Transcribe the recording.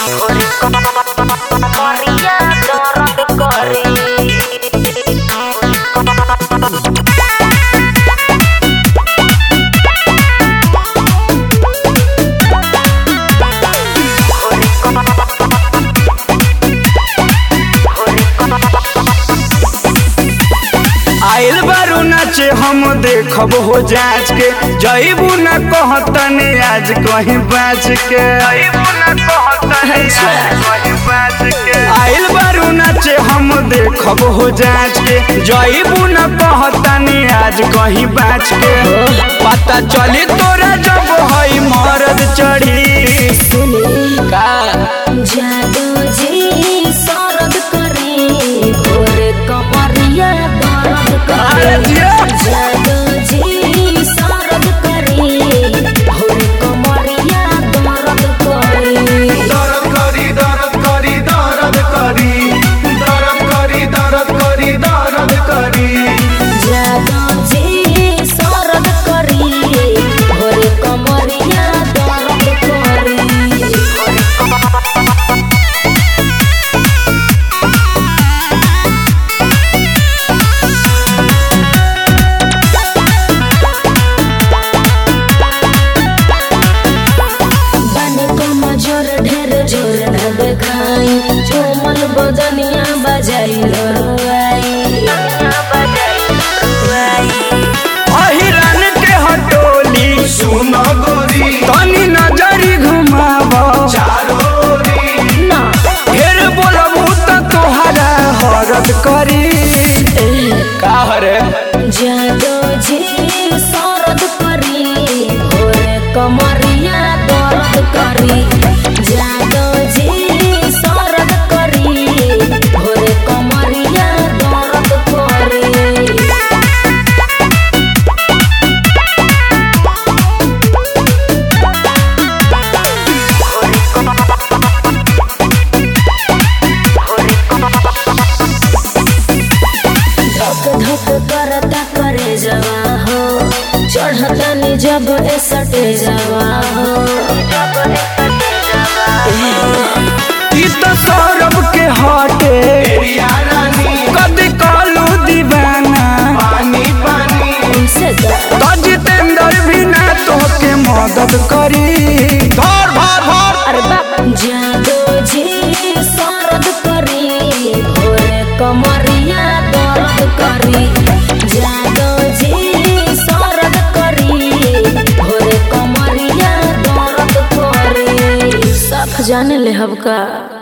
Maria Dora Kori आइल बारू नाचे हम देखब हो जांच के जईबू न कहतने आज कहीं बाच के आइल बारू नाचे हम देखब हो जांच के जईबू न कहतने आज कहीं बाच के पता चली तोरा जब हई मरद चढ़ी का जादू जी सरद करे घोरे कमरिया दर्द अरे करे जिया। जादू जी सरद करे घोरे कमरिया दर्द करे दर्द करी दर्द करी दर्द करी दर्द करी दर्द करी दर्द करी जादू जी सरद करे घोरे कमरिया दर्द करे बने को मजोर ढेर जोर न देखाई चोमल बदनिया बजाई लड़वाई अहिरन के हटोली सुन गोरी तनी नजरी घुमाव ना ढेर बोलबू त तोहरा हरद करी का हरे जादो जी सरद करी भोरे कमरिया दर्द करी जादो जी सरद करी भोरे कमरिया दर्द करी धक धक करता करे जवा हो चढ़ता नि जब ए सटे जवा हो ई त सौरभ के हटे कदी कालू दीवाना ऐसे गा तो जितेंद्र भी ना तोहके मदद करी धर धर धर अरे बाप जादो जी सरद करी भोरे कमरिया दर्द करी जादो जी सरद करी भोरे कमरिया दर्द करी सब जाने ले हब का